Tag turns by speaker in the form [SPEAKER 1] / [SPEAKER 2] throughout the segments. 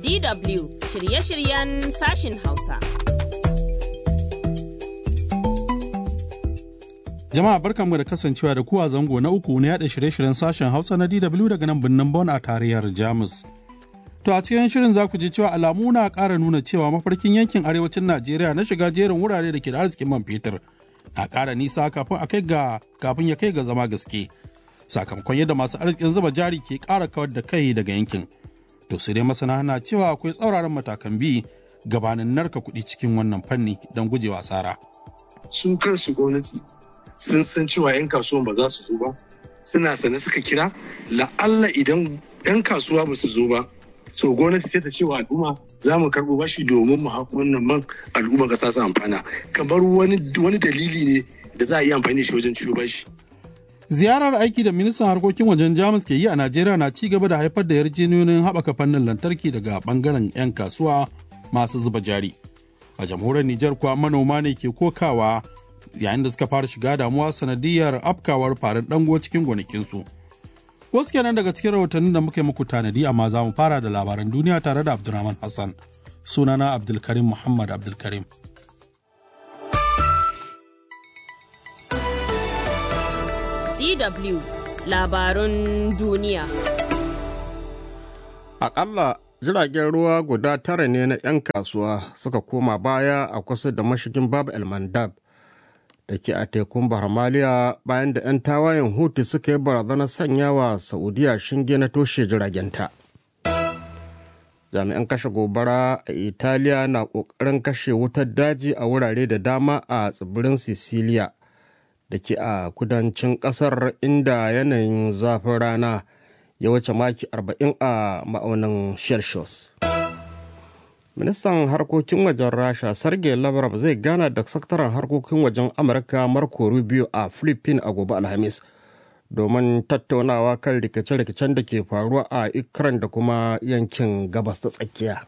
[SPEAKER 1] DW shirye-shiryen sashin Hausa.
[SPEAKER 2] Jama'a barkanmu da kasancewa da kuwa zango na uku na yada shirye-shiryen sashen Hausa na DW daga nan birnin Bonn a tarayyar Jamus. To a cikin shirin za ku ji cewa alamu na ƙara nuna cewa mafarkin yankin arewacin Najeriya na shiga jerin wurare da ke da arzikin man fetur na ƙara nisa kafin a kai ga kafin ya kai ga zama gaske. Sakamakon yadda masu arzikin zuba jari ke ƙara kawar da kai daga yankin. To sai dai masana na cewa akwai tsauraran matakan bi gabanin narka kuɗi cikin wannan fanni don gujewa asara.
[SPEAKER 3] Su kansu gwamnati sun san cewa 'yan kasuwan ba za su zo ba suna sane suka kira la'alla idan 'yan kasuwa ba su zo ba so gwamnati sai ta ce wa al'umma za mu karɓo bashi domin mu haƙo wannan man al'umma ƙasa su amfana kamar wani dalili ne da za a yi amfani da shi wajen ciwo bashi.
[SPEAKER 2] Ziyarar aiki da ministan harkokin wajen Jamus ke yi a Najeriya na ci gaba da haifar da yarjejeniyoyin haɓaka fannin lantarki daga ɓangaren 'yan kasuwa masu zuba jari. A jamhuriyar Nijar kuwa manoma ne ke kokawa yayin da suka fara shiga damuwa sanadiyar afkawar farin dango cikin gonakinsu. Wasu kenan daga cikin rahotannin da muka yi muku tanadi amma za mu fara da labaran duniya tare da Abdulrahman Hassan. Sunana Abdulkarim Muhammad Abdulkarim.
[SPEAKER 1] DW labarun duniya.
[SPEAKER 4] Aƙalla jiragen ruwa guda tara ne na 'yan kasuwa suka koma baya a kusa da mashigin Bab El Mandab. da ke a tekun Bahamaliya bayan da 'yan tawayen Hutu suka yi barazanar sanya wa Saudiya shinge na toshe jiragenta. Jami'an kashe gobara a Italiya na ƙoƙarin kashe wutar daji a wurare da dama a tsibirin Sicilia da ke a kudancin ƙasar inda yanayin zafin rana ya wuce maki 40 a ma'aunin Celsius. ministan harkokin wajen rasha sergei lavrov zai gana da sakataren harkokin wajen amurka marco rubio a philippines a gobe alhamis domin tattaunawa kan rikice-rikicen da ke faruwa a ikran da kuma yankin gabas ta tsakiya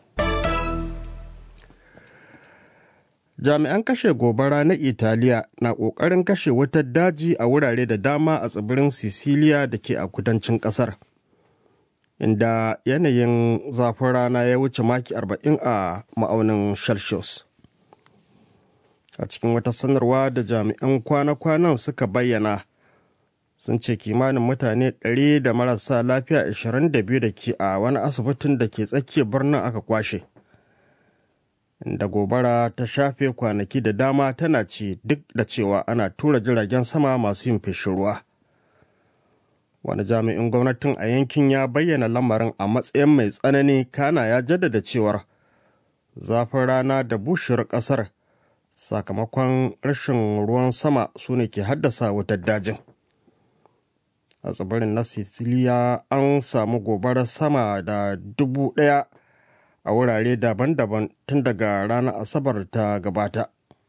[SPEAKER 4] jami'an kashe gobara na italiya na ƙoƙarin kashe wutar daji a wurare da dama a tsibirin sicilia da ke a kudancin ƙasar inda yanayin zafin rana ya wuce maki 40 a ma'aunin celsius a cikin wata sanarwa da jami'an kwana-kwanan suka bayyana sun ce kimanin mutane 100 da marasa lafiya 22 da ke a wani asibitin da ke tsakiyar birnin aka kwashe inda gobara ta shafe kwanaki da dama tana ci duk da cewa ana tura jiragen sama masu yin feshin ruwa. wani jami'in gwamnatin a yankin ya bayyana lamarin a matsayin mai tsanani kana ya jaddada cewar zafin rana da bushewar kasar sakamakon rashin ruwan sama su ne ke haddasa wutar dajin a tsibirin na siciliya an samu gobarar sama da dubu daya a wurare daban-daban tun daga ranar asabar ta gabata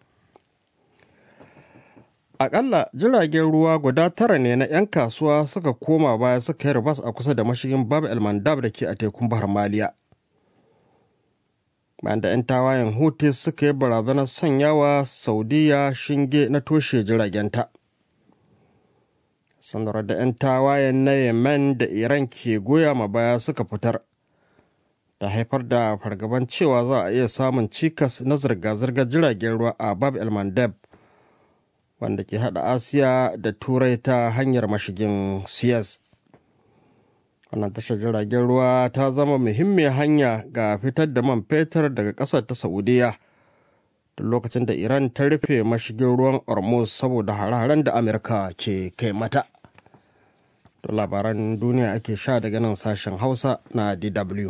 [SPEAKER 4] Akalla jiragen ruwa guda tara ne na 'yan kasuwa suka koma baya suka yi ribas a kusa da mashigin Bab El Mandab da ke a tekun Bahar Maliya. Bayan da 'yan tawayen Houthi suka yi barazanar sanyawa Saudiya shinge na toshe jiragenta. Sanarwar da 'yan tawayen na Yemen da Iran ke goya ma baya suka fitar. Da haifar da fargaban cewa za a iya samun cikas na zirga-zirgar jiragen ruwa a Bab El Mandab. wanda ke hada asiya da turai ta hanyar mashigin suez wannan tashar jiragen ruwa ta zama muhimmiyar hanya ga fitar da man fetur daga ƙasar ta saudiya da lokacin da iran ta rufe mashigin ruwan hormuz saboda hare-haren da amurka ke kai mata da labaran duniya ake sha daga nan sashen hausa na dw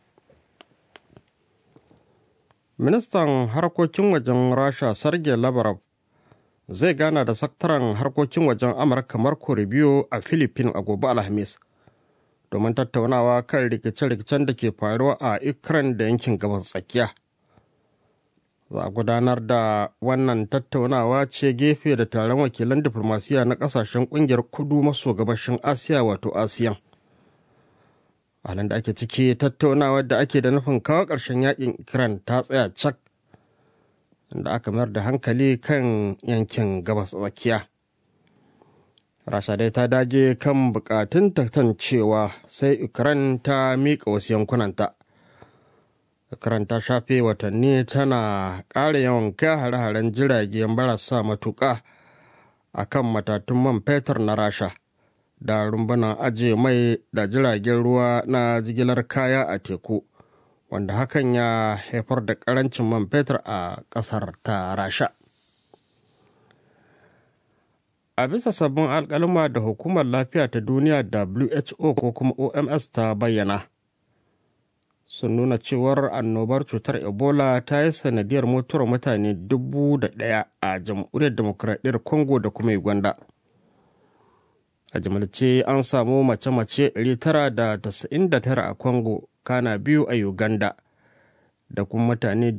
[SPEAKER 4] ministan harkokin wajen rasha sergei lavrov zai gana da sakataren harkokin wajen amurka marco rubio a philippines a gobe alhamis domin tattaunawa kan rikice-rikicen da ke faruwa a ukraine da yankin gabas tsakiya za a gudanar da wannan tattaunawa ce gefe da taron wakilan diflomasiya na kasashen kungiyar kudu maso gabashin asiya wato asiyan halin da ake ciki tattaunawar da ake da nufin kawo ƙarshen yakin ukraine ta tsaya cak da aka mayar da hankali kan yankin gabas tsakiya rasha dai ta dage kan bukatun cewa sai ukraine ta miƙa wasu yankunanta karanta shafe watanni tana ƙara yawan kai hare-haren jirage marasa matuƙa a kan matatun man fetur na rasha da rumbunan ajiye mai da jiragen ruwa na jigilar kaya a teku wanda hakan ya haifar da ƙarancin man fetur a ƙasar ta rasha a bisa sabbin alkalma da hukumar lafiya ta duniya who ko kuma oms ta bayyana sun nuna cewar annobar cutar ebola ta yi sanadiyar mutuwar mutane dubu da ɗaya a jamhuriyar demokuraɗiyyar congo da kuma uganda a jimilce an samu mace-mace 999 a congo kana biyu a uganda da kuma mutane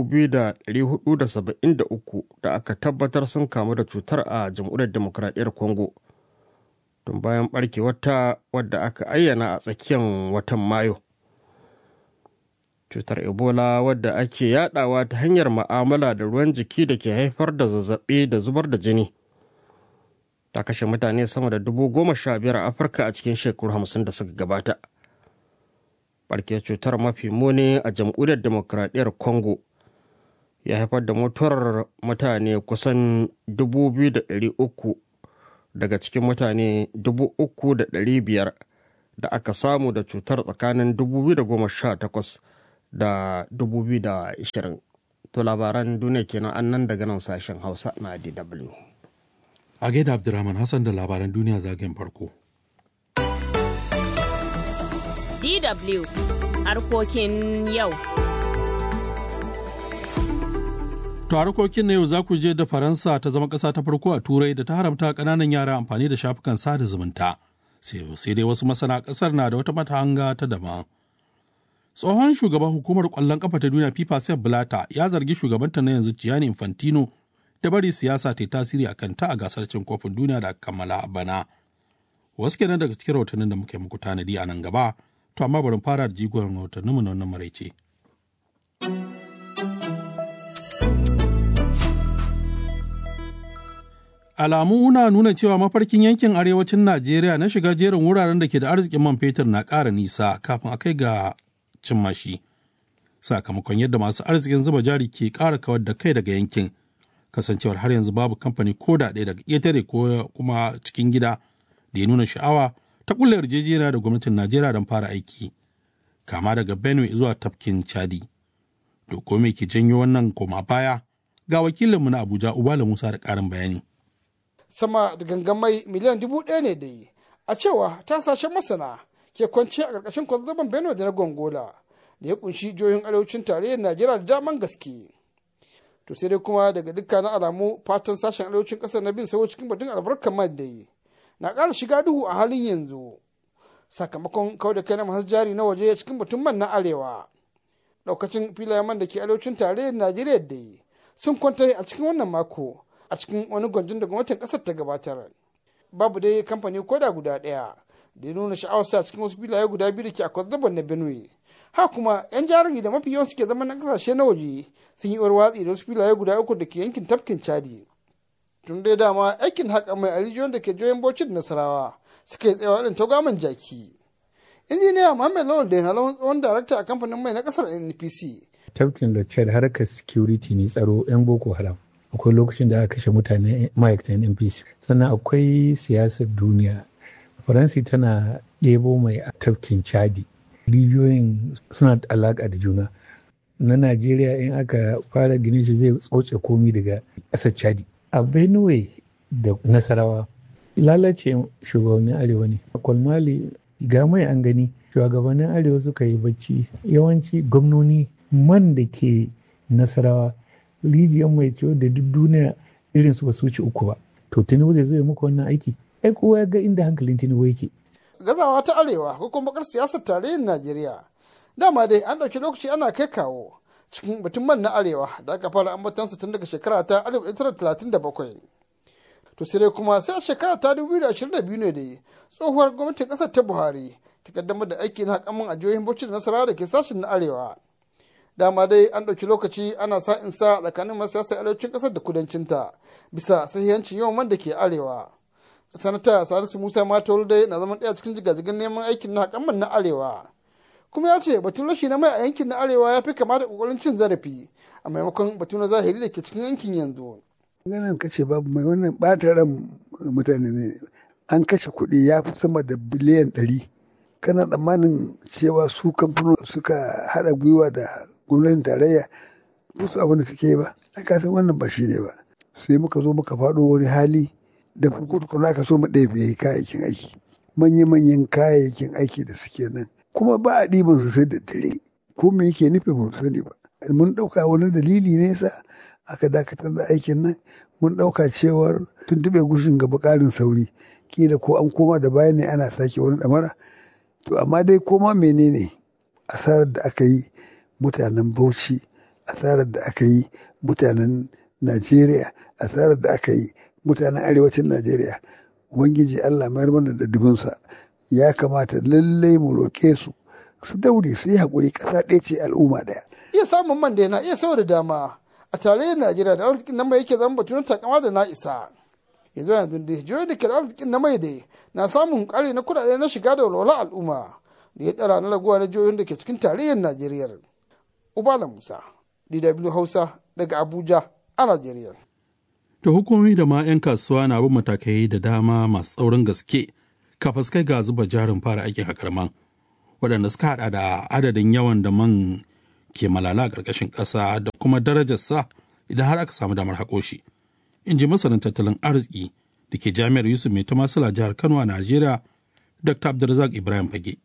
[SPEAKER 4] 2,473 da aka tabbatar sun kamu da cutar a jamhuriyar demokuraɗiyyar congo tun bayan barkewata wadda aka ayyana a tsakiyar watan mayu cutar ebola wadda ake yadawa ta hanyar ma'amala da ruwan jiki da ke haifar da zazzabi da zubar da jini ta kashe mutane sama da dubu goma sha biyar a afirka a cikin shekaru hamsin da suka gabata barke cutar mafi muni a jamhuriyar demokradiyyar congo ya haifar da mutuwar mutane kusan 2,300 daga cikin mutane 3,500 da aka samu da cutar tsakanin 2018 da 2020 to labaran duniya kenan annan daga nan sashen hausa na dw
[SPEAKER 2] a gaida abdulrahman hassan da labaran duniya zagayen farko
[SPEAKER 1] DW harkokin yau.
[SPEAKER 2] To harkokin na yau za ku je da Faransa ta zama ƙasa ta farko a Turai da ta haramta ƙananan yara amfani da shafukan sada zumunta. Sai dai wasu masana ƙasar na da wata matahanga ta daban. Tsohon shugaban hukumar ƙwallon ƙafa ta duniya FIFA Sepp Blatter ya zargi shugabanta na yanzu Gianni Infantino da bari siyasa ta yi tasiri a kanta a gasar cin kofin duniya da aka kammala a bana. Wasu kenan daga cikin rahotannin da muke muku tanadi a nan gaba, to amma bari fara da jigon rahotanninmu na wannan maraice. Alamu na nuna cewa mafarkin yankin arewacin Najeriya na shiga jerin wuraren da ke da arzikin man fetur na ƙara nisa kafin a kai ga cimma shi. Sakamakon yadda masu arzikin zuba jari ke ƙara kawar da kai daga yankin, kasancewar har yanzu babu kamfani ko da ɗaya daga ƙetare ko kuma cikin gida da ya nuna sha'awa ta kulle yarjejeniya da gwamnatin Najeriya don fara aiki, kama daga Benue zuwa tafkin Chadi. To ko me ke janyo wannan koma baya? Ga wakilinmu na Abuja Ubala Musa da ƙarin bayani.
[SPEAKER 5] Sama da gangamai miliyan dubu ɗaya ne da yi, a cewa ta sashen masana ke kwanci a ƙarƙashin kwazzaban Benue da na Gongola da ya kunshi jihohin arewacin tarayyar Najeriya da daman gaske. To sai dai kuma daga dukkanin alamu fatan sashen arewacin ƙasar na bin sawo cikin batun albarkar man da yi. na ƙara shiga duhu a halin yanzu sakamakon kawai da kai na masu jari na waje cikin batun man na arewa ɗaukacin filayen man da ke arewacin tarayyar najeriya da sun kwanta a cikin wannan mako a cikin wani gwanjin da gwamnatin ƙasar ta gabatar babu dai kamfani koda guda ɗaya da ya nuna sha'awarsa cikin wasu filaye guda biyu da ke a kwazzaban na benue ha kuma yan jari da mafi yawan suke zama na ƙasashe na waje sun yi watsi da wasu filaye guda uku da ke yankin tafkin chadi tun dai dama aikin haƙa mai a rijiyoyin da ke joyin bauchi da nasarawa suka yi tsayawa irin togaman jaki injiniya muhammad lawal da na zama tsohon darakta a kamfanin mai na ƙasar npc
[SPEAKER 6] tafkin da chad harkar security ne tsaro yan boko haram akwai lokacin da aka kashe mutane ma'aikatan npc sannan akwai siyasar duniya faransi tana ɗebo mai a tafkin chadi rijiyoyin suna da alaƙa da juna na najeriya in aka fara ginin shi zai tsoce komi daga ƙasar chadi a benue da nasarawa lalace shugabannin arewa ne a kwalmali ga mai an gani shugabannin arewa suka yi bacci yawanci gwamnoni man da ke nasarawa rijiyar mai ciwo da duk duniya irin su basu wuce uku ba to tinubu zai zo muku wannan aiki ai kowa ya ga inda hankalin tinubu yake
[SPEAKER 5] gazawa ta arewa ko kuma bakar siyasar tarayyar najeriya dama dai an ɗauki lokaci ana kai kawo cikin batun man na arewa da aka fara ambatansa tun daga shekara ta 1937 to sai dai kuma sai a shekara ta 2022 ne dai tsohuwar gwamnatin kasar ta buhari ta kaddamar da aiki na hakamun a jihohin bauchi da nasarawa da ke sashen na arewa dama dai an ɗauki lokaci ana sa in sa tsakanin masu siyasar arewacin ƙasar da kudancinta bisa sahihancin yawan man da ke arewa sanata salisu musa matawul dai na zaman ɗaya cikin jigajigan neman aikin na hakaman na arewa kuma ya ce batun rashi na mai a yankin na arewa ya fi kama da kokarin cin zarafi a maimakon batu na zahiri da ke cikin yankin yanzu.
[SPEAKER 7] ganin kace babu mai wannan ɓata ran mutane ne an kashe kuɗi ya fi sama da biliyan ɗari kana tsammanin cewa su kamfanin suka haɗa gwiwa da gwamnatin tarayya su abin da suke yi ba ai ka san wannan ba shi ne ba sai muka zo muka faɗo wani hali da farko tukuna aka so mu ɗebe kayayyakin aiki manya-manyan kayayyakin aiki da suke nan kuma ba a ɗiban su sai da dare ko me yake nufi ba sani ba mun ɗauka wani dalili ne sa aka dakatar da aikin nan mun ɗauka cewar tuntuɓe gushin gaba ƙarin sauri kila ko an koma da baya ne ana sake wani ɗamara to amma dai koma menene asarar da aka yi mutanen bauchi asarar da aka yi mutanen najeriya asarar da aka yi mutanen arewacin najeriya ubangiji allah mayar mana da dubinsa ya kamata lallai mu roƙe su su daure su yi haƙuri ƙasa ɗaya ce al'umma ɗaya
[SPEAKER 5] Iya samun man da yana iya sau da dama a tarayyar Najeriya da arzikin na mai yake zama batu na takama da na isa. Yanzu yanzu da jihohi da ke da arzikin na mai dai na samun ƙari na kuɗaɗe na shiga da walwala al'umma da ya tsara na raguwa na jihohin da ke cikin tarayyar Najeriya. Ubala Musa, DW Hausa daga Abuja a Najeriya.
[SPEAKER 2] To hukumomi da ma 'yan kasuwa na bin matakai da dama masu tsaurin gaske kafas kai ga zuba jarin fara aikin haƙar man waɗanda suka haɗa da adadin yawan da man ke malala a ƙarƙashin ƙasa da kuma darajarsa idan har aka samu damar haƙo shi. In ji masanin tattalin arziki da ke jami'ar Yusuf Mai Tamasila jihar Kano a Najeriya, Dr. Abdulrazak Ibrahim Fage.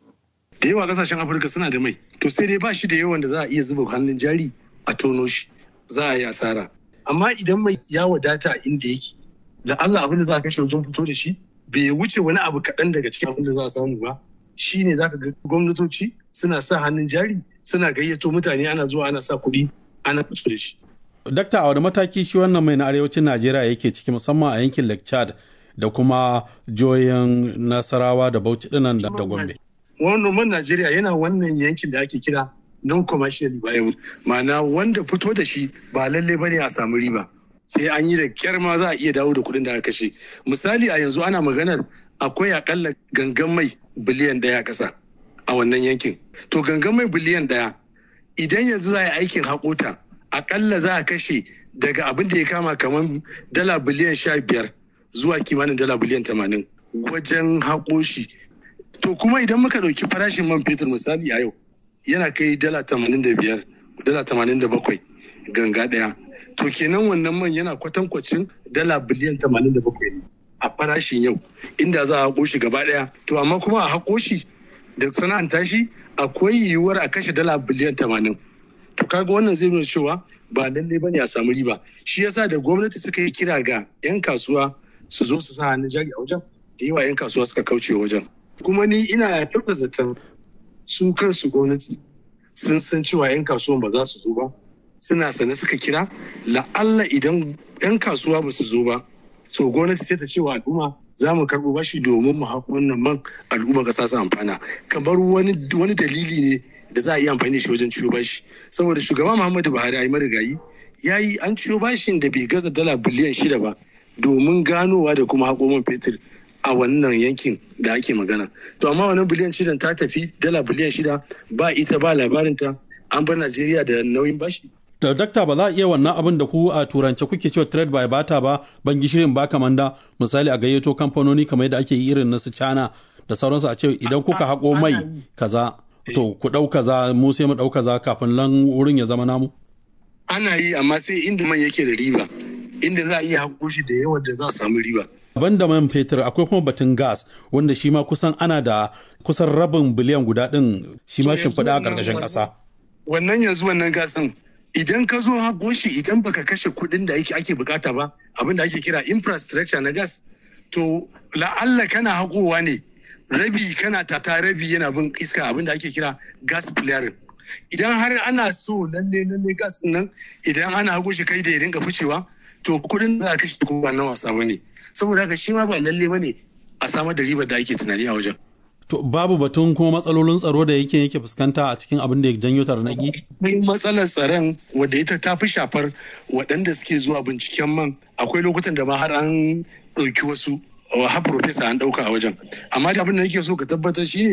[SPEAKER 3] da yawa kasashen afirka suna da mai to sai dai ba shi da yawan da za a iya zuba hannun jari a tono shi za a yi asara amma idan mai ya wadata inda yake da Allah abin da za a kashe wajen fito da shi bai wuce wani abu kaɗan daga cikin abin da za a samu ba shi ne za ka ga gwamnatoci suna sa hannun jari suna gayyato mutane ana zuwa ana sa kuɗi ana fito da shi.
[SPEAKER 2] Dakta a wani mataki shi wannan mai na arewacin Najeriya yake ciki musamman a yankin Lake Chad da kuma jihohin Nasarawa da Bauchi dinan da Gombe.
[SPEAKER 3] Wannan man Najeriya yana wannan yankin da ake kira non-commercial viable ma'ana wanda fito da shi ba lalle bane a samu riba sai an yi da kyar ma za a iya dawo da kuɗin da aka kashe misali a yanzu ana maganar akwai akalla gangan mai biliyan ɗaya a ƙasa a wannan yankin to gangan mai biliyan ɗaya idan yanzu za a yi aikin haƙota akalla za a kashe daga abin da ya kama kamar dala biliyan sha biyar zuwa kimanin dala biliyan tamanin wajen haƙo shi to kuma idan muka ɗauki farashin man fetur misali a yau yana kai dala tamanin da biyar dala tamanin da bakwai ganga ɗaya to kenan wannan man yana kwatankwacin dala biliyan tamanin da bakwai ne a farashin yau inda za a haƙo shi gaba ɗaya to amma kuma a haƙo shi da sana'anta shi akwai yiwuwar a kashe dala biliyan tamanin to kaga wannan zai nuna cewa ba lallai bane a samu riba shi yasa da gwamnati suka yi kira ga 'yan kasuwa su zo su sa hannun jari a wajen da yawa 'yan kasuwa suka kauce wajen kuma ni ina tabbata zaton su kansu gwamnati sun san cewa 'yan kasuwan ba za su zo ba suna sane suka kira la'alla idan 'yan kasuwa ba su zo ba so gwamnati sai ta cewa al'umma za mu karɓo bashi domin mu haƙo wannan man al'umma ƙasa su amfana kamar wani dalili ne da za a yi amfani da shi wajen ciwo bashi saboda shugaba muhammadu buhari ayi marigayi ya yi an ciwo bashin da bai gaza dala biliyan shida ba domin ganowa da kuma haƙo man fetur a wannan yankin da ake magana to amma wannan biliyan shidan ta tafi dala biliyan shida ba ita ba labarinta an bar najeriya da nauyin bashi
[SPEAKER 2] da dakta ba za a iya wannan abin da ku a turance kuke cewa trade by bata ba ban gishirin ba kamanda misali a gayyato kamfanoni kamar yadda ake yi irin na su cana da sauransu a ce idan kuka haƙo mai kaza to ku ɗau kaza mu sai mu ɗau kaza kafin nan wurin ya zama namu
[SPEAKER 3] ana yi amma sai inda man yake da riba inda za a iya haƙo shi da yawan da za a samu riba
[SPEAKER 2] banda man fetur akwai kuma batun gas wanda shi ma kusan ana da kusan rabin biliyan guda ɗin shi ma shimfiɗa a ƙarƙashin ƙasa
[SPEAKER 3] wannan yanzu wannan gas ɗin idan ka zo haƙo shi idan baka kashe kuɗin da ake bukata ba abin da ake kira infrastructure na gas to la'alla kana haƙowa ne rabi kana tata rabi yana bin iska abin da ake kira gas flaring idan har ana so lalle lalle gas nan idan ana haƙo shi kai da ya dinga ficewa to kuɗin da aka kashe ko ba na wasa bane saboda haka shi ma ba lalle bane a samar da ribar da ake tunani a wajen
[SPEAKER 2] To babu batun kuma matsalolin tsaro da yake yake fuskanta a cikin abin da ya janyo tarnaki?
[SPEAKER 3] Akwai matsalar tsaron wadda ita ta fi shafar waɗanda suke zuwa binciken man akwai lokutan da ma har an ɗauki wasu har profesa an ɗauka a wajen. Amma da abin da nake so ka tabbatar shi ne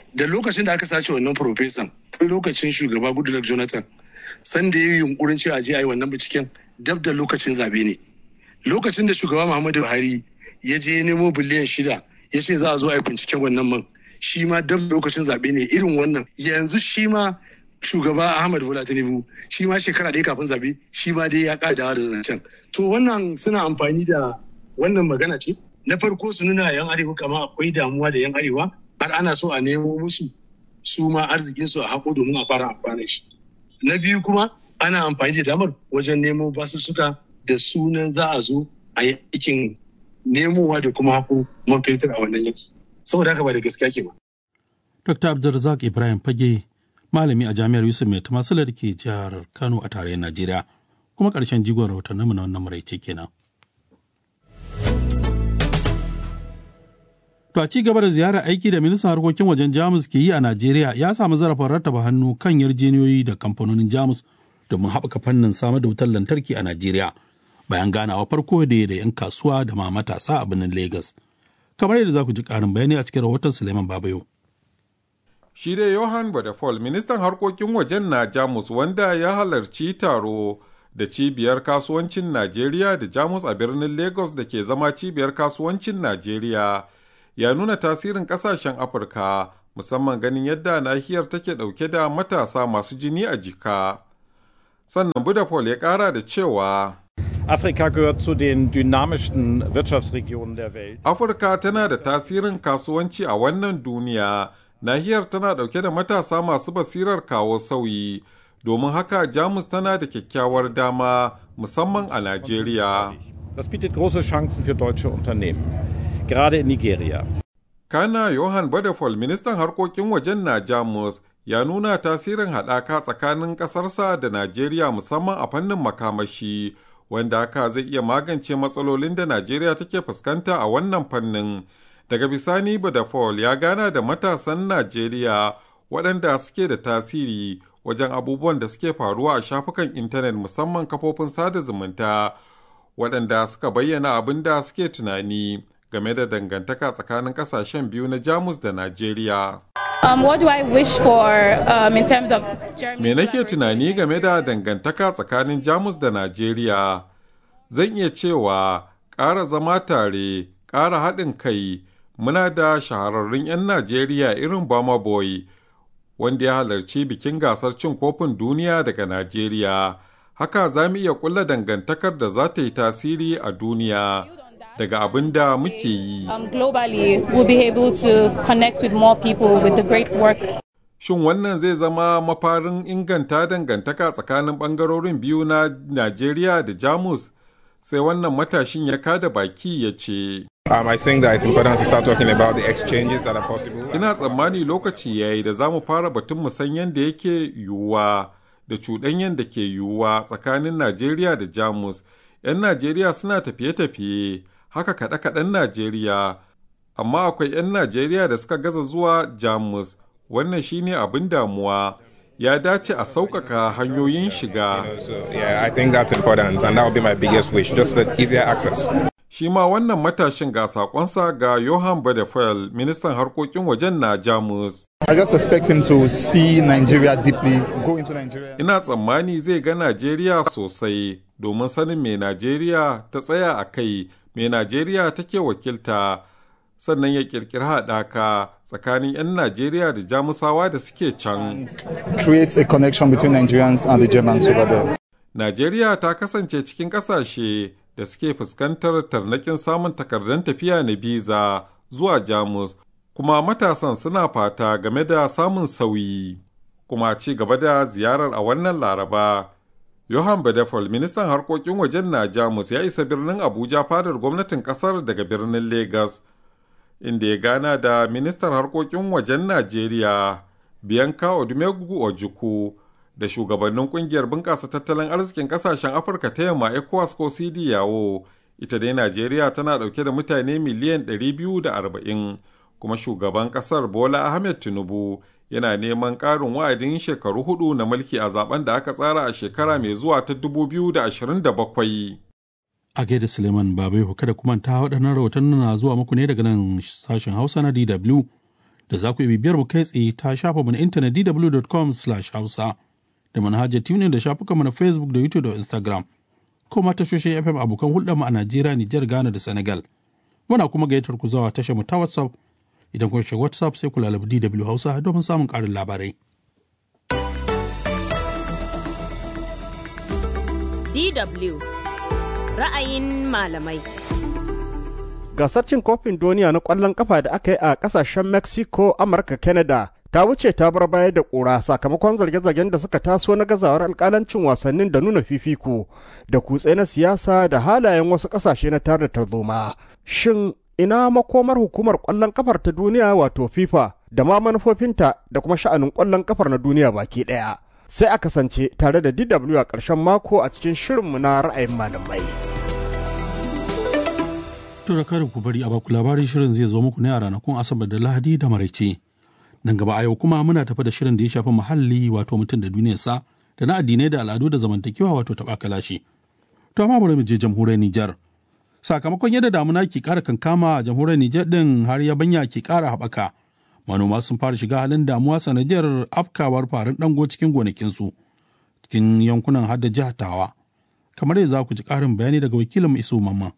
[SPEAKER 3] da lokacin da aka sace wannan profesan lokacin shugaba goodluck jonathan sanda ya yi yunkurin cewa je a yi wannan binciken dab da lokacin zabe ne lokacin da shugaba muhammadu buhari ya je nemo biliyan shida ya ce za a zo a yi binciken wannan man shi ma dab da lokacin zabe ne irin wannan yanzu shi ma shugaba ahmad bola tinubu shi ma shekara ɗaya kafin zabe shi ma dai ya ƙadawa da zancen to wannan suna amfani da wannan magana ce na farko su nuna yan arewa kama akwai damuwa da yan arewa har ana so a nemo musu su ma arzikinsu a haƙo domin a fara amfani shi na biyu kuma ana amfani da damar wajen nemo basussuka da sunan za a zo a yi aikin nemowa da kuma haƙo man fetur a wannan yanki saboda haka ba da gaskiya ke ba.
[SPEAKER 2] Dr. Abdulrazak Ibrahim Fage malami a jami'ar Yusuf Mai Tumasila da ke jihar Kano a tarayyar Najeriya kuma ƙarshen jigon rahotanninmu na wannan maraice kenan. To a ci gaba da ziyarar aiki da ministan harkokin wajen Jamus ke yi a Najeriya ya samu zarafin rattaba hannu kan yarjejeniyoyi da kamfanonin Jamus domin haɓaka fannin samar da wutar lantarki a Najeriya bayan ganawa farko da da 'yan kasuwa da ma matasa a birnin Legas. Kamar yadda za ku ji ƙarin bayani a cikin rahoton Suleiman Babayo.
[SPEAKER 8] Shi dai Johan Badafol, ministan harkokin wajen na Jamus wanda ya halarci taro da cibiyar kasuwancin Najeriya da Jamus a birnin Lagos da ke zama cibiyar kasuwancin Najeriya. ya nuna tasirin kasashen afirka musamman ganin yadda nahiyar take dauke da matasa masu jini a jika sannan budapol ya kara da cewa
[SPEAKER 9] Afrika gehört zu den dynamischsten Wirtschaftsregionen der Welt.
[SPEAKER 8] afirka tana da tasirin kasuwanci a wannan duniya nahiyar tana dauke da matasa masu basirar kawo sauyi domin haka jamus tana da kyakkyawar dama musamman a najeriya
[SPEAKER 9] Das bietet große Chancen für deutsche Unternehmen. gerade in Nigeria.
[SPEAKER 8] Kana Johan Badefol, ministan harkokin wajen na Jamus, ya nuna tasirin haɗaka tsakanin ƙasarsa da Najeriya musamman a fannin makamashi, wanda haka zai iya magance matsalolin da Najeriya take fuskanta a wannan fannin. Daga bisani Badefol ya gana da matasan Najeriya waɗanda suke da tasiri wajen abubuwan da suke faruwa a shafukan intanet musamman kafofin sada zumunta, waɗanda suka bayyana abin da suke tunani. game da dangantaka tsakanin kasashen biyu na Jamus da Najeriya.
[SPEAKER 10] Um, what do I wish for um, in terms of
[SPEAKER 8] Me nake tunani game da dangantaka tsakanin Jamus da Najeriya? Zan iya cewa ƙara zama tare, ƙara haɗin kai, muna da shahararrun 'yan Najeriya irin Bama Boy, wanda ya halarci bikin gasar cin kofin duniya daga Najeriya. Haka za mu iya ƙulla dangantakar da za ta yi tasiri a duniya. daga abin da muke yi.
[SPEAKER 10] Um, globally, we'll be able to connect with more people with the great work.
[SPEAKER 8] Shin wannan zai zama mafarin inganta dangantaka tsakanin ɓangarorin biyu na Najeriya da Jamus? Sai wannan matashin ya kada baki ya ce.
[SPEAKER 11] Um, I think that it's important to start talking about the exchanges that are possible.
[SPEAKER 8] Ina tsammani lokaci ya yi da za mu fara batun musanyen da yake yiwuwa da cuɗanyen da ke yiwuwa tsakanin Najeriya da Jamus. 'Yan Najeriya suna tafiye-tafiye. haka kaɗe-kaɗen Najeriya, amma akwai 'yan Najeriya da suka gaza zuwa Jamus, wannan shine abin damuwa. Ya dace a sauƙaƙa hanyoyin shiga.
[SPEAKER 11] Yeah, I think that's important and that would be my biggest wish, just the easier access.
[SPEAKER 8] Shi ma wannan matashin ga sakonsa ga Johan Badefel, ministan harkokin wajen na Jamus.
[SPEAKER 12] I just expect him to see Nigeria deeply, go into Nigeria.
[SPEAKER 8] Ina tsammani zai ga Najeriya sosai domin sanin me Najeriya ta tsaya a kai me Najeriya take wakilta sannan ya kirkiri haɗaka tsakanin 'yan Najeriya da Jamusawa da suke can.
[SPEAKER 12] Create a connection between Nigerians and the Germans over there.
[SPEAKER 8] Najeriya ta kasance cikin ƙasashe da suke fuskantar tarnakin samun takardun tafiya na biza zuwa Jamus, kuma matasan suna fata game da samun sauyi. Kuma ci gaba da ziyarar a wannan Laraba. Johan Bedefol, ministan harkokin wajen na Jamus ya isa birnin Abuja fadar gwamnatin kasar daga birnin Legas, inda ya gana da ministan harkokin wajen Najeriya, Bianca Odumegu Ojukwu, da shugabannin kungiyar bunƙasa tattalin arzikin ƙasashen Afirka ta yamma ECOWAS ko CD yawo. Ita dai Najeriya tana ɗauke da mutane miliyan 240, kuma shugaban ƙasar Bola Ahmed Tinubu yana neman ƙarin wa'adin shekaru hudu na mulki a zaben da aka tsara a shekara mai zuwa ta 2027.
[SPEAKER 2] A gaida Suleiman Babai kada kuma ta waɗannan rahotannin na zuwa muku ne daga nan sashen Hausa na DW da za ku yi bibiyar mu kai tsaye ta shafa mu na intanet dw.com hausa da manhajar tunin da shafukanmu na facebook da youtube da instagram ko ma tashoshin fm abokan hulɗarmu a najeriya nijar ghana da senegal muna kuma gayyatar ku zuwa tashar mu ta whatsapp idan kun shiga whatsapp sai ku lalabi dw hausa domin samun ƙarin labarai
[SPEAKER 1] DW ra'ayin malamai.
[SPEAKER 4] Gasar cin kofin duniya na ƙwallon kafa da aka yi a ƙasashen Mexico, Amurka, Canada ta wuce ta bar baya da ƙura sakamakon zarge-zargen da suka taso na gazawar alƙalancin wasannin da nuna fifiko da kutse na siyasa da halayen wasu ƙasashe na tare da tarzoma. Shin ina makomar hukumar ƙwallon kafar ta duniya wato FIFA da ma manufofinta da kuma sha'anin ƙwallon kafar na duniya baki ɗaya? sai a kasance tare da DW a ƙarshen mako a cikin shirinmu na ra'ayin malamai.
[SPEAKER 2] To da kada ku bari a baku labarin shirin zai zo muku ne a ranakun Asabar da Lahadi da Maraice. Nan gaba a yau kuma muna tafi da shirin da ya shafi muhalli wato mutum da duniyarsa da na addinai da al'adu da zamantakewa wato taɓa kalashi. To amma bari mu je jamhuriyar Nijar. Sakamakon yadda damuna ke ƙara kankama a jamhuriyar Nijar ɗin har yabanya ke ƙara haɓaka. manoma sun fara shiga halin damuwa sanadiyar afkawar farin dango cikin gonakinsu cikin yankunan hadda jihar tawa kamar yadda za ku ji ƙarin bayani daga wakilin isu mamma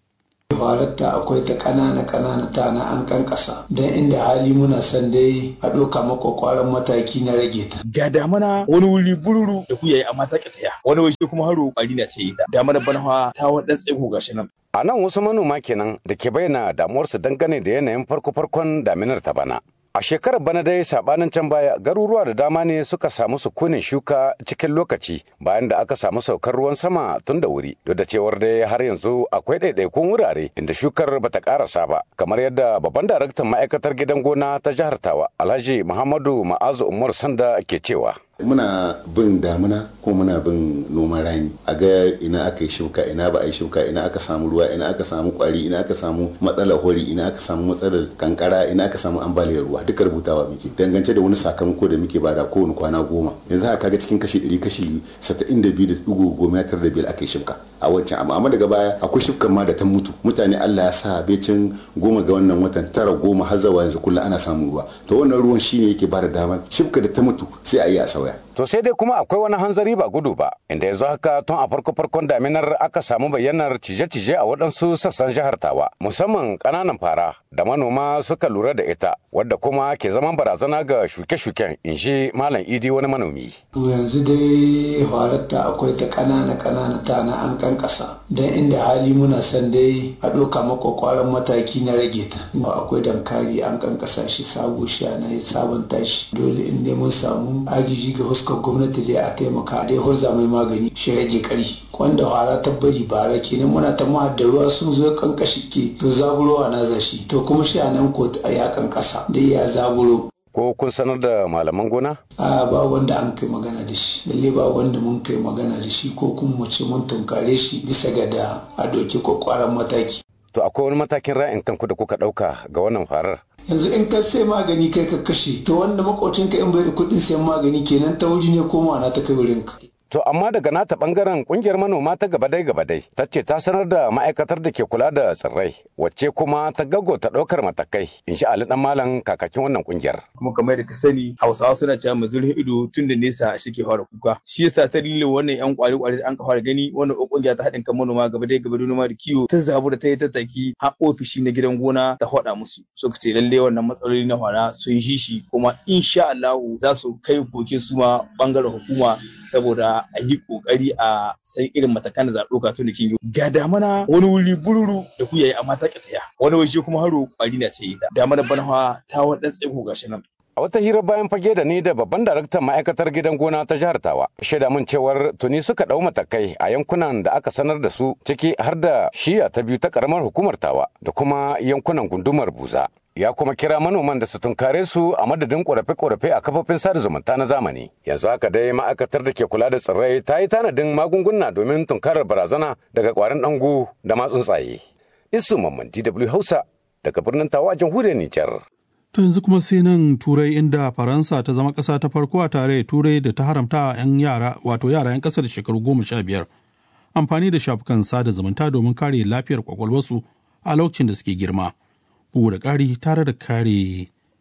[SPEAKER 13] halatta akwai ta ƙanana ƙanana ta na an kankasa don inda hali muna son dai a ɗauka makwakwaran mataki na rage ta.
[SPEAKER 14] ga damana wani wuri bururu da ku yayi amma ta ƙitaya wani waje kuma haro ƙwari na ce ita damana bana ta wadan tsaiko gashi nan
[SPEAKER 15] A nan wasu manoma kenan da ke bayyana damuwarsu dangane da yanayin farko-farkon daminar ta bana. A shekarar bana dai sabanin can baya garuruwa da dama ne suka samu sukunin shuka cikin lokaci bayan da aka samu saukar ruwan sama tun da wuri. Duk da cewar dai har yanzu akwai ɗaiɗaikun wurare inda shukar bata karasa ba kamar yadda babban daraktan ma'aikatar gidan gona ta jihar Tawa Alhaji Muhammadu Ma'azu Umar Sanda ke cewa.
[SPEAKER 16] muna bin damuna ko muna bin noman rani a ga ina aka yi shuka ina ba a yi shuka ina aka samu ruwa ina aka samu kwari ina aka samu matsalar hori ina aka samu matsalar kankara ina aka samu ambaliyar ruwa duka rubutawa muke dangance da wani sakamako da muke bada kowane kwana goma yanzu haka kaga cikin kashi ɗari kashi saba'in da biyu da ɗigo goma ya da biyar aka yi shuka a wancan amma amma daga baya akwai shukan ma da ta mutu mutane Allah ya sa becin goma ga wannan watan tara goma har zawa yanzu kullum ana samun ruwa to wannan ruwan shine yake bada damar shuka da ta mutu sai a yi a sauya
[SPEAKER 15] To sai dai kuma akwai wani hanzari ba gudu ba, inda yanzu haka tun a farko-farkon daminar aka samu bayyanar cije-cije a waɗansu sassan jihar Tawa, musamman ƙananan fara da manoma suka lura da ita, wadda kuma ke zaman barazana ga shuke-shuken, in shi Malam Idi wani manomi.
[SPEAKER 13] To yanzu dai halatta akwai ta ƙanana ƙanana ta na an kankasa, don inda hali muna son dai a ɗauka makwakwaran mataki na rage ta. Akwai dankari an kankasa shi sabo shi na sabunta shi, dole in dai mun samu agiji ga fuskar gwamnati dai a taimaka dai hurza mai magani shi rage kari wanda hara ta bari bara kenan muna ta ma da ruwa sun zo kankashi ke to zaburowa na zashi to kuma shi a nan ko a yakan kasa dai ya zaburo
[SPEAKER 15] Ko kun sanar da malaman gona?
[SPEAKER 13] a ba wanda an kai magana da shi lalle ba wanda mun kai magana da shi ko kuma mu ce mun tunkare shi bisa ga da a doki kwakwaran mataki
[SPEAKER 15] To akwai wani matakin ra'ayin kanku da kuka ɗauka ga wannan farar?
[SPEAKER 13] yanzu in ka sai magani kai ka kashe to wanda makocinka in bai da kuɗin sayan magani kenan ta wuri ne ko na ta kai wurinka
[SPEAKER 15] To amma daga nata bangaren kungiyar manoma ta gabadai gabadai ta ce ta sanar da ma'aikatar da ke kula da tsirrai wacce kuma ta gago ta ɗaukar matakai in sha Ali dan malam kakakin wannan kungiyar.
[SPEAKER 14] kuma kamar da ka sani hausawa suna cewa mu zurfin ido tun da nesa shi ke fara kuka shi yasa ta dalilin wannan yan kwari kwari da an ka fara gani wannan kungiya ta haɗin kan manoma gabadai gabadai noma da kiwo ta zabu da ta yi tattaki har ofishi na gidan gona ta faɗa musu suka ce lalle wannan matsaloli na fara sun shi shi kuma insha Allah za su kai koke su ma bangaren hukuma saboda a yi kokari a san irin matakan da za a ɗauka tun da kin ga damana wani wuri bururu da ku yayi amma ta ƙitaya wani waje kuma haro kwari na ce ita damana bana ta wadan tsaiko gashi nan
[SPEAKER 15] A wata hira bayan fage da ni da babban daraktan ma'aikatar gidan gona ta jihar Tawa, shaida min cewar tuni suka ɗau matakai a yankunan da aka sanar da su ciki har da shiya ta biyu ta karamar hukumar Tawa da kuma yankunan gundumar Buza. Ya kuma kira manoman da su tunkare su a madadin ƙorafe-ƙorafe a kafofin sada zumunta na zamani. Yanzu haka dai ma'aikatar da ke kula da tsirrai ta yi tanadin magunguna domin tunkarar barazana daga ƙwarin ɗangu da ma tsuntsaye. Isu Mamman DW Hausa daga birnin Tawa a jamhuriyar Nijar.
[SPEAKER 2] To yanzu kuma sai nan Turai inda Faransa ta zama ƙasa ta farko a tare Turai da ta haramta 'yan yara wato yara 'yan ƙasa da shekaru goma sha biyar amfani da shafukan sada zumunta domin kare lafiyar kwakwalwarsu a lokacin da suke girma. Bugu da ƙari tare da kare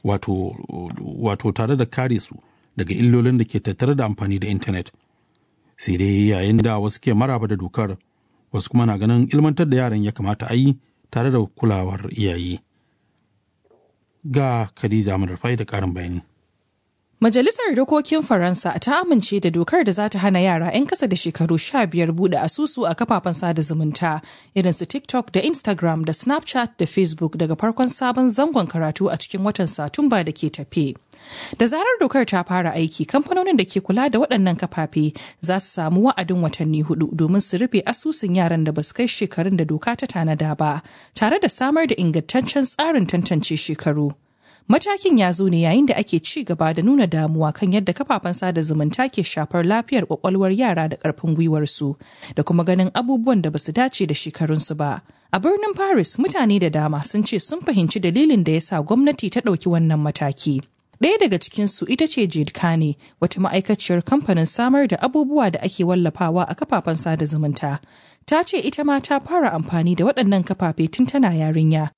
[SPEAKER 2] wato, wato tare da kare su daga illolin da ke tattare da amfani da intanet sai dai yayin da wasu ke maraba da dokar wasu kuma na ganin ilmantar da yaran ya kamata a yi tare da kulawar iyaye ga khadija madarfai da karin bayani
[SPEAKER 17] Majalisar Dokokin Faransa ta amince da dokar da za ta hana yara 'yan kasa da shekaru 15 buɗe asusu a kafafen sada zumunta irin su TikTok da Instagram da Snapchat da Facebook daga farkon sabon zangon karatu a cikin watan Satumba da ke tafe. Da zarar dokar ta fara aiki, kamfanonin da ke kula da waɗannan kafafe za su samu wa'adin watanni hudu domin su rufe asusun yaran da ba su kai shekarun da doka ta tanada ba, tare da samar da ingantaccen tsarin tantance shekaru. Matakin ya zo ne yayin da ake ci gaba da nuna damuwa kan yadda kafafen sada zumunta ke shafar lafiyar kwakwalwar yara da karfin gwiwarsu da kuma ganin abubuwan da basu dace da shekarunsu ba. A birnin Paris mutane da dama sun ce sun fahimci dalilin da ya sa gwamnati ta ɗauki wannan mataki. Ɗaya daga cikinsu ita ce Jade Kane, wata ma'aikaciyar kamfanin samar da abubuwa da ake wallafawa a kafafen sada zumunta. Ta ce ita ma ta fara amfani da waɗannan kafafe tun tana yarinya.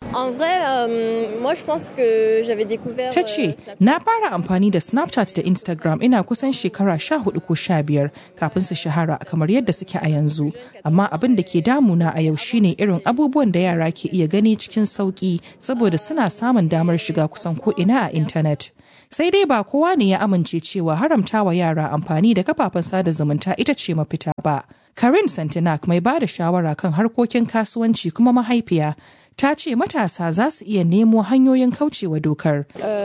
[SPEAKER 17] Ta ce, na fara amfani da Snapchat da Instagram ina kusan shekara sha hudu ko sha biyar kafin su shahara kamar yadda suke a yanzu. Amma abin da ke damuna a yau shine irin abubuwan da yara ke iya gani cikin sauƙi saboda suna samun damar shiga kusan ko ina a intanet. sai dai ba kowa ne ya amince cewa haramtawa yara amfani da kafafen sada zumunta ita ce mafita ba. Karin Santinak mai ba da shawara kan harkokin kasuwanci kuma mahaifiya ta ce matasa za su iya nemo hanyoyin kaucewa dokar.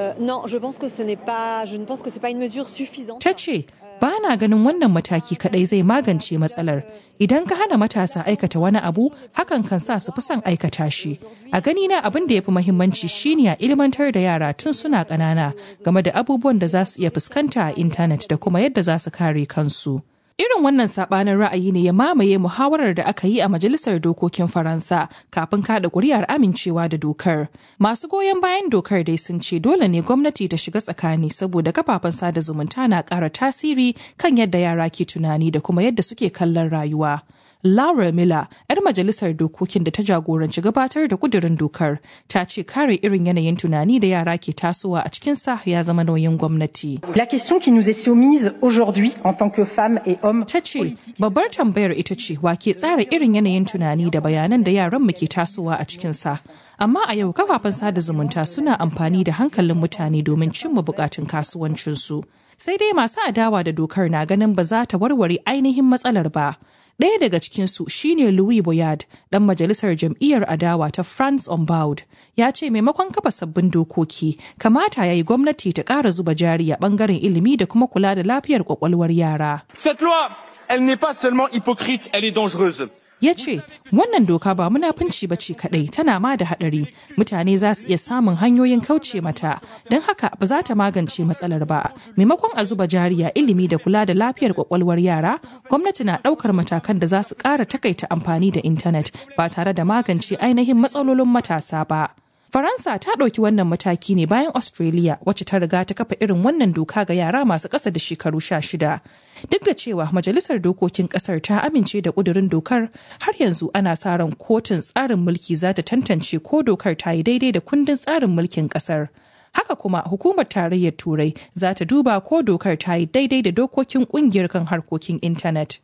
[SPEAKER 17] Ta ce, ba na ganin wannan mataki kadai zai magance matsalar. Idan ka hana matasa aikata wani abu, hakan kan sa su fi son aikata shi. A gani na abin da ya fi mahimmanci shine a ilmantar da yara tun suna ƙanana game da abubuwan da za su iya fuskanta a intanet da kuma yadda za su kare kansu. Irin wannan sabanin ra'ayi ne ya mamaye muhawarar da aka yi a Majalisar Dokokin Faransa kafin kada kuri'ar amincewa da dokar. Masu goyon bayan dokar dai sun ce dole ne gwamnati ta shiga tsakani saboda kafafen sada zumunta na ƙara tasiri kan yadda yara ke tunani da kuma yadda suke kallon rayuwa. Laura Miller, 'yar majalisar dokokin da ta jagoranci gabatar da kudirin dokar, ta ce kare irin yanayin tunani da yara ke tasowa a cikin sa ya zama nauyin gwamnati.
[SPEAKER 18] La question qui nous est soumise aujourd'hui en tant que femmes et hommes.
[SPEAKER 17] Ta ce, babbar tambayar ita ce wa ke tsara irin yanayin tunani da bayanan da yaran mu ke tasowa a cikin sa. Amma a yau kafafen sada zumunta suna amfani da hankalin mutane domin cimma bukatun kasuwancinsu. Sai dai masu adawa da dokar na ganin ba za ta warware ainihin matsalar ba. Ɗaya daga cikinsu shine Louis Boyard, ɗan majalisar jam'iyyar adawa ta France on Board, ya ce maimakon kafa sabbin dokoki, kamata ya yi gwamnati ta ƙara zuba jari a ɓangaren ilimi da kuma kula da lafiyar ƙwaƙwalwar yara.
[SPEAKER 19] Cette loi, elle n'est pas seulement hypocrite, elle est dangereuse.
[SPEAKER 17] ya ce wannan doka ba munafunci ba ce kadai tana ma da hadari mutane za su iya samun hanyoyin kauce mata don haka ba za ta magance matsalar ba maimakon a zuba jariya ilimi da kula da lafiyar kwakwalwar yara gwamnati na daukar matakan da za su kara takaita amfani da intanet ba tare da magance ainihin matsalolin matasa ba Faransa ta ɗauki wannan mataki ne bayan Australia wacce ta riga ta kafa irin wannan doka ga yara masu ƙasa da shekaru sha shida. Duk da cewa Majalisar Dokokin ƙasar ta amince da ƙudurin dokar, har yanzu ana sa ran kotun tsarin mulki za ta tantance ko dokar ta yi daidai da kundin tsarin mulkin ƙasar. Haka kuma hukumar tarayyar Turai za ta duba ko dokar ta yi daidai da dokokin ƙungiyar kan harkokin intanet.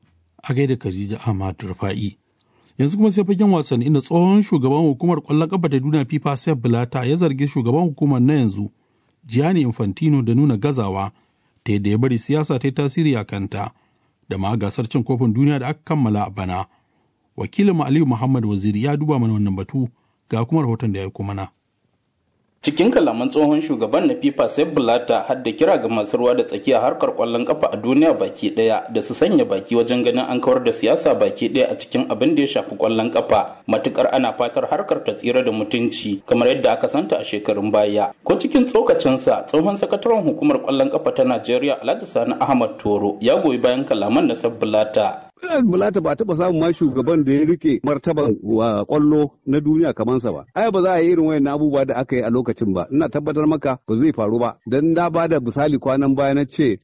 [SPEAKER 2] A gaida Khadija Ahmad Rufa'i. yanzu kuma sai fagen wasanni inda tsohon shugaban hukumar kwallon kafa ta duniya fifa sef bilata ya zargi shugaban hukumar na yanzu gianni infantino da nuna gazawa ta yadda ya bari siyasa ta yi tasiri a kanta da ma gasar cin kofin duniya da aka kammala a bana wakilin aliyu muhammad waziri ya duba mana wannan batu ga kuma rahoton da ya aiko mana
[SPEAKER 20] cikin kalaman tsohon shugaban na fifa sai bulata har da kira ga masu ruwa da tsakiya harkar kwallon kafa a duniya baki daya da su sanya baki wajen ganin an kawar da siyasa baki daya a cikin abin da ya shafi kwallon kafa matukar ana fatar harkar ta tsira da mutunci kamar yadda aka santa a shekarun baya ko cikin tsokacinsa tsohon sakataren hukumar kwallon kafa ta najeriya alhaji sani ahmad toro ya goyi bayan kalaman na sabbulata
[SPEAKER 21] Bulata ba taɓa samun ma shugaban da ya rike martaban wa kwallo na duniya kamansa ba. Ai ba za a yi irin wayan abubuwa da aka yi a lokacin ba. Ina tabbatar maka ba zai faru ba. Dan na ba da misali kwanan baya na ce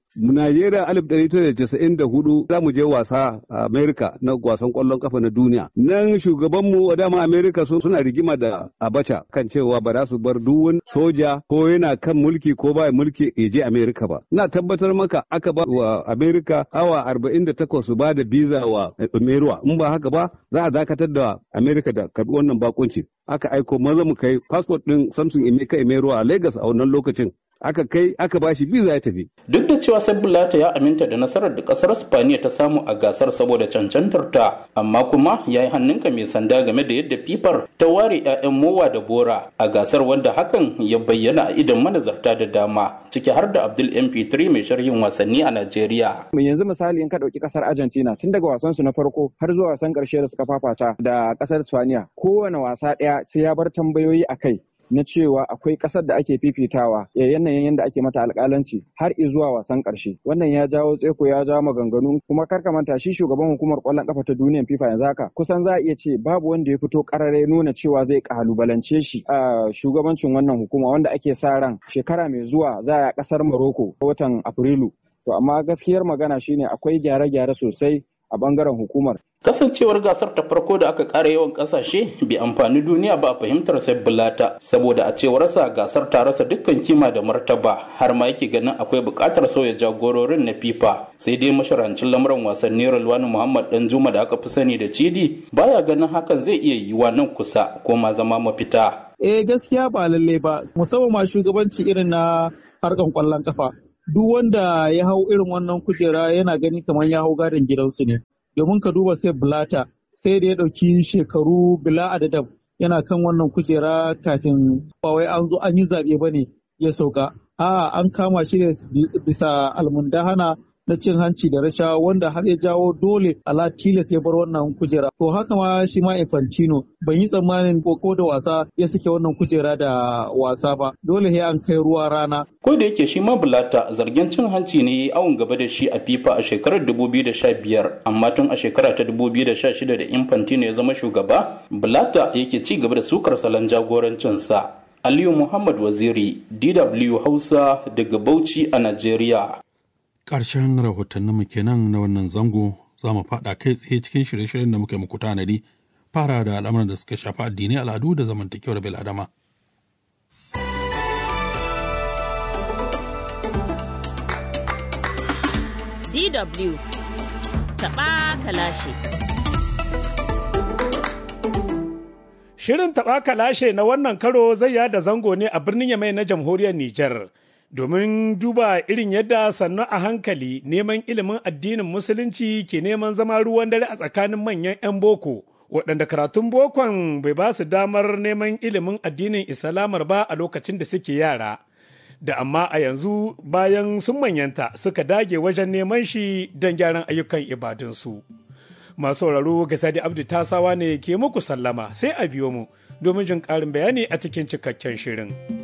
[SPEAKER 21] Najeriya alif ɗari tara casa'in da hudu za mu je wasa a Amerika na wasan ƙwallon kafa na duniya. Nan shugabanmu dama Amerika suna rigima da Abacha kan cewa ba za su bar duwun soja ko yana kan mulki ko ba mulki ya je Amerika ba. Na tabbatar maka aka ba wa Amerika awa arba'in da takwas su ba da biza wa Meruwa. In ba haka ba za a dakatar da Amerika da karɓi wannan bakunci. Aka aiko maza mu kai fasfot ɗin Samson Emeka Emeruwa a Lagos a wannan lokacin. aka kai aka bashi biza ya tafi.
[SPEAKER 20] Duk da cewa Sabulata ya aminta da nasarar da kasar Spaniya ta samu a gasar saboda cancantar ta, amma kuma ya yi hannunka mai sanda game da yadda fifar ta ware 'ya'yan mowa da bora a gasar wanda hakan ya bayyana a idan manazarta da dama, ciki har da Abdul MP3 mai sharhin wasanni a Najeriya.
[SPEAKER 6] Mai yanzu misali in ka ɗauki kasar Argentina tun daga wasan su na farko har zuwa wasan ƙarshe da suka fafata da kasar Spaniya kowane wasa ɗaya sai ya bar tambayoyi a kai. na cewa akwai ƙasar da ake fifitawa ya yanayin yadda ake mata alƙalanci har zuwa wasan ƙarshe wannan ya jawo tseko ya jawo maganganu kuma kar ka manta shi shugaban hukumar ƙwallon ƙafa ta duniyar FIFA yanzu haka kusan za a iya ce babu wanda ya fito ƙarare nuna cewa zai ƙalubalance shi a shugabancin wannan hukuma wanda ake sa ran shekara mai zuwa za a ƙasar Morocco watan Afrilu to amma gaskiyar magana shine akwai gyare-gyare sosai a bangaren hukumar.
[SPEAKER 20] Kasancewar gasar ta farko da aka ƙara yawan ƙasashe bai amfani duniya ba a fahimtar sai bulata saboda a cewarsa gasar ta rasa dukkan kima da martaba har ma yake ganin akwai buƙatar sauya jagororin na FIFA sai dai masharancin lamuran wasanni Rulwani Muhammad Dan Juma da aka fi sani da Cidi baya ganin hakan zai iya yiwa nan kusa ko ma zama mafita.
[SPEAKER 22] Eh gaskiya ba lalle ba musamman ma shugabanci irin na harkan kwallon kafa duk wanda ya hau irin wannan kujera yana gani kamar ya hau gadon gidansu ne domin ka duba sai bulata sai da ya ɗauki shekaru bila adadam yana kan wannan kujera kafin ba wai an zo an yi zaɓe ba ne ya sauka a'a an kama shi ne bisa almundahana na cin hanci da rashawa wanda har ya jawo dole ala tilas ya bar wannan kujera to haka ma shi ma infantino ban yi tsammanin ko da wasa ya sake wannan kujera da wasa ba dole sai an kai ruwa rana
[SPEAKER 20] ko da yake shi ma bulata zargin cin hanci ne awon gaba da shi a fifa a shekarar 2015 amma tun a shekara ta 2016 da infantino ya zama shugaba bulata yake ci gaba da sukar salon jagorancinsa aliyu muhammad waziri dw hausa daga bauchi a najeriya
[SPEAKER 2] ƙarshen rahotanninmu kenan na wannan zango za mu faɗa kai tsaye cikin shirye-shiryen da muka muku tanadi fara da al'amuran da suka shafi addini al'adu da zamantakewar bil'adama.
[SPEAKER 1] DW taɓa kalashe.
[SPEAKER 23] Shirin taɓa kalashe na wannan karo zai yada zango ne a birnin Yamai na jamhuriyar Nijar. domin duba irin yadda sannu a hankali neman ilimin addinin musulunci ke neman zama ruwan dare a tsakanin manyan 'yan boko waɗanda karatun bokon bai ba su damar neman ilimin addinin islamar ba a lokacin da suke yara da amma a yanzu bayan sun manyanta suka dage wajen neman shi don gyaran ayyukan ibadunsu masu sauraro ga sadi abdu tasawa ne ke muku sallama sai a biyo mu domin jin ƙarin bayani a cikin cikakken shirin.